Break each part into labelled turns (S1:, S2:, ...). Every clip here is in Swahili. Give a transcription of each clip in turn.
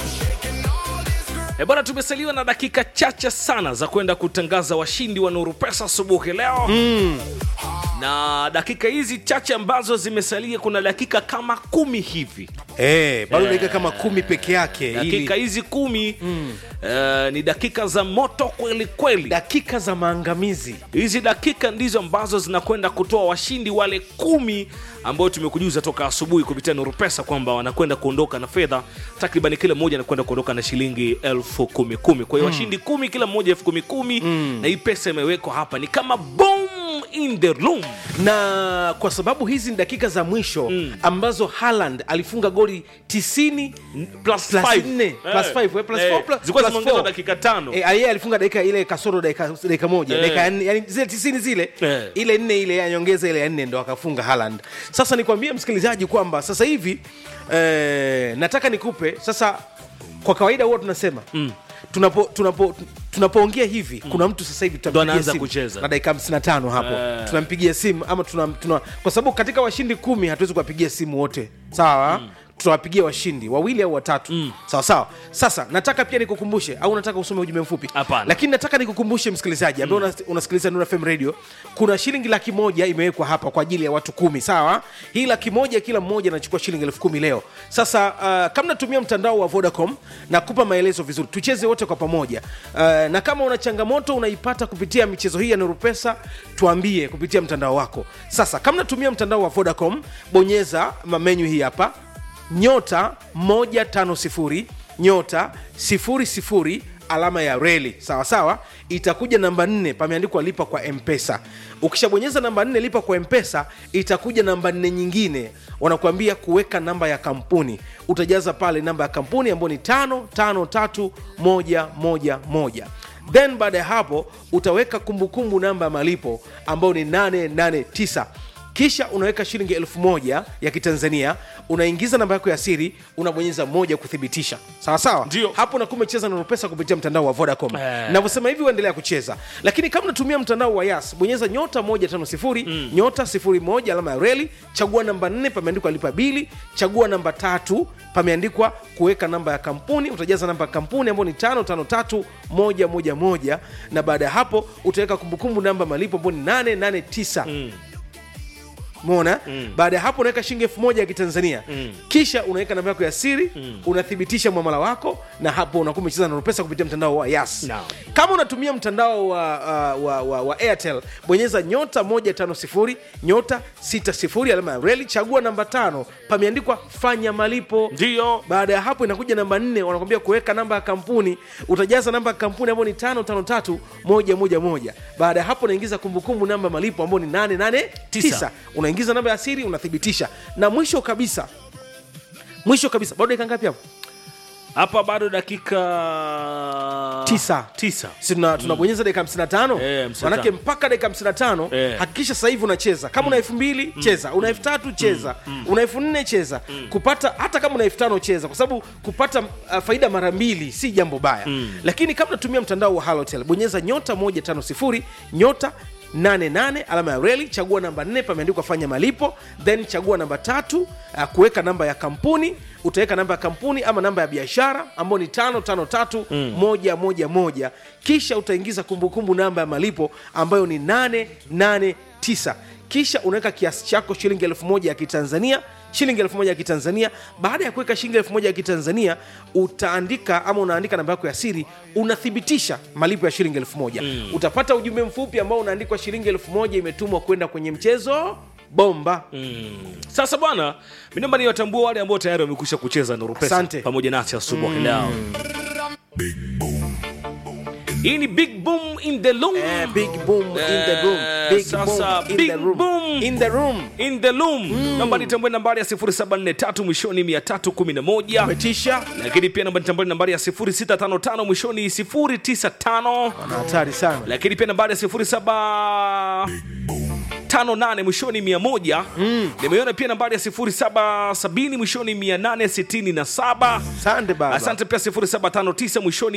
S1: E bwana, tumesaliwa na dakika chache sana za kwenda kutangaza washindi wa Nuru Pesa asubuhi leo mm. na dakika hizi chache ambazo zimesalia, kuna dakika kama kumi hivi
S2: Eh, bado dakika kama kumi peke yake ili
S1: dakika hizi kumi mm. uh, ni dakika za moto kweli kweli.
S2: dakika za maangamizi.
S1: Hizi dakika ndizo ambazo zinakwenda kutoa washindi wale kumi ambao tumekujuza toka asubuhi kupitia Nuru Pesa kwamba wanakwenda kuondoka na fedha takriban, kila mmoja anakwenda kuondoka na shilingi elfu kumi kumi. Kwa hiyo washindi kumi, kila mmoja elfu kumi kumi, na hii pesa imewekwa hapa ni kama bomb in the room.
S2: na kwa sababu hizi ni dakika za mwisho ambazo Haaland alifunga goli 90
S1: Plus
S2: plus
S1: five.
S2: 4
S1: Eh.
S2: plus 5 eh, plus
S1: Eh,
S2: 4 plus
S1: zilikuwa
S2: plus
S1: zimeongezwa
S2: four.
S1: dakika tano.
S2: Eh, yeye alifunga dakika ile kasoro dakika dakika moja
S1: Eh.
S2: dakika ya nne, yani zile 90 zile
S1: Eh.
S2: ile nne ile ya nyongeza ile ya nne ndo akafunga Haaland. Sasa nikwambie msikilizaji kwamba sasa hivi eh, nataka nikupe sasa, kwa kawaida huwa tunasema tunapo tunapo tunapoongea hivi kuna mtu sasa hivi tutampigia
S1: anaanza
S2: simu
S1: kucheza.
S2: na dakika 55 hapo
S1: Eh.
S2: tunampigia simu ama tuna, tuna, kwa sababu katika washindi kumi hatuwezi kuwapigia simu wote sawa tutawapigia washindi wawili au watatu sawa sawa sasa nataka pia nikukumbushe au nataka usome ujumbe mfupi
S1: Hapana.
S2: lakini nataka nikukumbushe msikilizaji ambaye una- unasikiliza Nuru FM radio kuna shilingi laki moja imewekwa hapa kwa ajili ya watu kumi sawa hii laki moja kila mmoja anachukua shilingi elfu kumi leo sasa uh, kama natumia mtandao wa vodacom nakupa maelezo vizuri tucheze wote kwa pamoja uh, na kama una changamoto unaipata kupitia michezo hii ya Nuru Pesa tuambie kupitia mtandao wako sasa kama natumia mtandao wa vodacom bonyeza menyu hii hapa nyota 150 nyota 00 alama ya reli sawa sawa itakuja namba 4 pameandikwa lipa kwa mpesa ukishabonyeza namba 4 lipa kwa mpesa itakuja namba 4 nyingine wanakuambia kuweka namba ya kampuni utajaza pale namba ya kampuni ambayo ni 553111 then baada ya hapo utaweka kumbukumbu namba ya malipo ambayo ni 889 kisha unaweka shilingi elfu moja ya kitanzania unaingiza namba yako ya siri unabonyeza moja kuthibitisha sawa sawa
S1: Ndio.
S2: hapo unakuwa umecheza na pesa kupitia mtandao wa vodacom
S1: Eh.
S2: navyosema hivi uendelea kucheza lakini kama unatumia mtandao wa yas bonyeza nyota 150 nyota 01 alama ya reli chagua namba 4 pameandikwa lipa bili chagua namba tatu pameandikwa kuweka namba ya kampuni utajaza namba ya kampuni ambayo ni 553111 na baada ya hapo utaweka kumbukumbu namba malipo ambayo ni 889 mona baada ya hapo unaweka shilingi elfu moja ya kitanzania kisha unaweka namba yako ya siri unathibitisha mwamala wako na hapo unakuwa umecheza na pesa kupitia mtandao wa yas
S1: Naam.
S2: kama unatumia mtandao wa, uh, wa, wa, wa airtel bonyeza nyota 150 nyota 60 alama ya reli chagua namba tano pameandikwa fanya malipo
S1: Ndio.
S2: baada ya hapo inakuja namba nne wanakwambia kuweka namba ya kampuni utajaza namba ya kampuni ambayo ni tano tano tatu moja moja moja baada ya hapo unaingiza kumbukumbu namba ya malipo ambayo ni nane nane tisa unaingiza namba ya siri unathibitisha na mwisho kabisa mwisho kabisa bado dakika ngapi hapo
S1: Hapa bado dakika
S2: Tisa.
S1: tisa.
S2: si tuna- tunabonyeza dakika 55
S1: Eh, 55.
S2: manake mpaka dakika 55
S1: Eh.
S2: hakikisha sasa hivi unacheza kama una elfu mbili cheza una elfu tatu cheza una elfu nne cheza kupata hata kama una elfu tano cheza kwa sababu kupata uh, faida mara mbili si jambo baya lakini kama unatumia mtandao wa halotel bonyeza nyota 150 nyota 88 alama ya reli chagua namba 4 pameandikwa fanya malipo then chagua namba tatu uh, kuweka namba ya kampuni utaweka namba ya kampuni ama namba ya biashara ambayo ni 553111 kisha utaingiza kumbukumbu namba ya malipo ambayo ni 889 kisha unaweka kiasi chako shilingi elfu moja ya kitanzania shilingi elfu moja ya kitanzania baada ya kuweka shilingi elfu moja ya kitanzania utaandika ama unaandika namba yako ya siri unathibitisha malipo ya shilingi elfu moja utapata ujumbe mfupi ambao unaandikwa shilingi elfu moja imetumwa kwenda kwenye mchezo bomba
S1: Sasa bwana, mi naomba niwatambue wale ambao tayari wamekwisha kucheza Nuru Pesa
S2: Asante.
S1: pamoja nasi asubuhi leo. Hii ni Big Boom in the Room.
S2: Eh, big boom in the room. Big
S1: Sasa,
S2: boom in
S1: big
S2: the room.
S1: boom.
S2: In the room.
S1: In the room. Naomba nitambue nambari ya 0743 mwishoni 311.
S2: Umetisha
S1: Lakini pia naomba nitambue nambari ya 0655 mwishoni 095.
S2: na hatari sana
S1: Lakini pia nambari ya 07 58 mwishoni 100 nimeiona pia nambari ya 0770 mwishoni 867
S2: Asante baba.
S1: asante pia 0759 mwishoni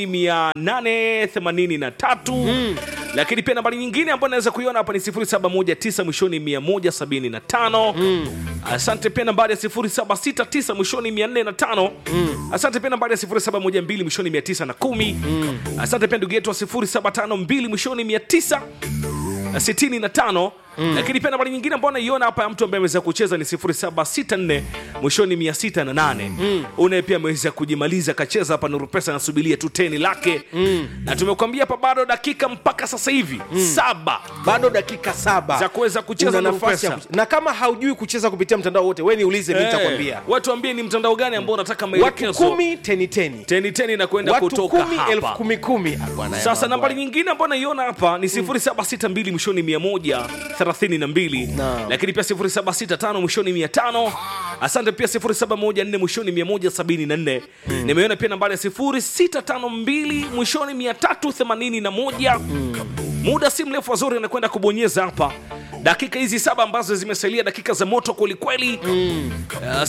S1: 883 lakini pia nambari nyingine ambayo naweza kuiona hapa ni 0719 mwishoni 175 asante pia nambari ya 0769 mwishoni 405 asante pia nambari ya 0712 mwishoni 910 asante pia ndugu yetu wa 0752 mwishoni 900 65 lakini pia nambari nyingine ambayo naiona hapa ya mtu ambaye ameweza kucheza ni 0764 mwishoni 608 unaye pia ameweza kujimaliza akacheza hapa nuru pesa anasubiria tu teni lake na tumekuambia hapa bado dakika mpaka sasa hivi saba
S2: bado dakika saba
S1: Za kuweza kucheza
S2: Una
S1: Nuru
S2: nafasi ya
S1: Pesa.
S2: kuch- na kama haujui kucheza kupitia mtandao wote we niulize mi
S1: Eh,
S2: nitakwambia
S1: watu ambie ni mtandao gani ambao unataka
S2: watu
S1: maelekezo
S2: kumi teni teni
S1: teni teni na kwenda
S2: watu
S1: kutoka
S2: kumi elfu
S1: hapa
S2: kumi kumi Ah, bwana,
S1: sasa
S2: ya
S1: nambari
S2: mambo
S1: nyingine ambayo naiona hapa ni 0762 mwishoni 132
S2: Naam.
S1: lakini pia 0765 mwishoni 500 asante pia 0714 mwishoni 174 nimeona pia nambari ya 0652 mwishoni 381 muda si mrefu wazuri anakwenda kubonyeza hapa dakika hizi saba ambazo zimesalia dakika za moto kwelikweli mm. uh,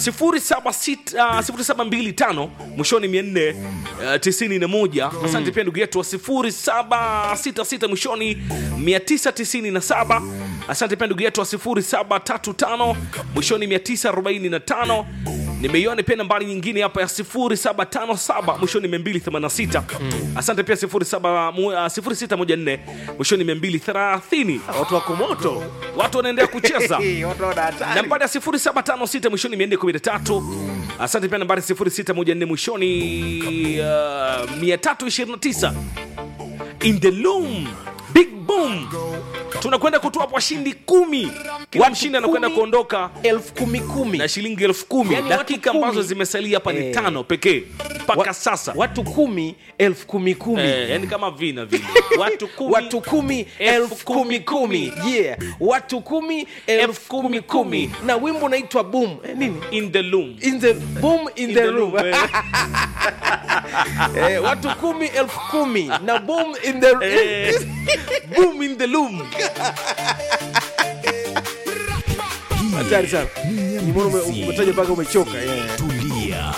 S1: 0725 mwishoni 491 asante pia ndugu yetu wa 0766 mwishoni 997 asante pia ndugu yetu wa 0735 mwishoni 945 nimeiona pia nambari nyingine hapa ya 0757 mwishoni 286 asante pia 07 mu- ah, 0614 mwishoni 230
S2: watu wako moto
S1: watu wanaendelea kucheza
S2: watu wana hatari.
S1: nambari ya 0756 mwishoni 413 asante pia nambari 0614 mwishoni uh, 329 in the loom big boom tunakwenda kutoa hapo washindi kumi kila
S2: Watu
S1: mshindi anakwenda
S2: kumi.
S1: kuondoka
S2: elfu kumi kumi
S1: na shilingi elfu kumi
S2: Yani watu
S1: dakika
S2: kumi.
S1: ambazo zimesalia hapa ni
S2: Eh.
S1: tano pekee mpaka
S2: Wa-
S1: sasa
S2: watu kumi elfu kumi kumi
S1: eh, yani kama vina vile watu kumi,
S2: watu kumi elfu kumi kumi yeah watu kumi elfu kumi kumi na wimbo unaitwa boom eh, nini
S1: in the loom
S2: in the boom in,
S1: In
S2: the,
S1: the
S2: room,
S1: loom, eh.
S2: eh, watu kumi elfu kumi na boom in the
S1: Eh, boom in the loom
S2: hatari sana nimeona ume-
S3: Nyambizi.
S2: umetaja mpaka umechoka yeah.
S3: tulia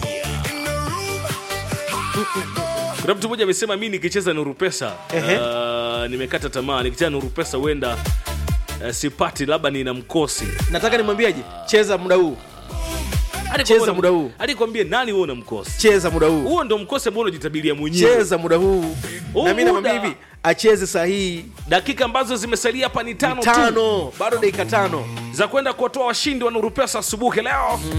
S1: kuna mtu mmoja amesema mi nikicheza nuru pesa
S2: Ehe.
S1: uh, nimekata tamaa nikicheza nuru pesa huenda uh, sipati labda nina mkosi
S2: nataka nimwambiaje cheza muda huu
S1: Hadi
S2: Cheza
S1: kwambie-
S2: muda huu.
S1: hadi kwambie nani huo una mkosi
S2: cheza muda huu
S1: huo ndo mkosi ambao unajitabiria mwenyewe
S2: cheza muda huu
S1: Huu
S2: na mi namwambia
S1: muda.
S2: hivi acheze sahihi
S1: dakika ambazo zimesalia hapa ni tano, tu
S2: tano bado dakika tano
S1: za kwenda kuwatoa washindi wa nuru pesa asubuhi leo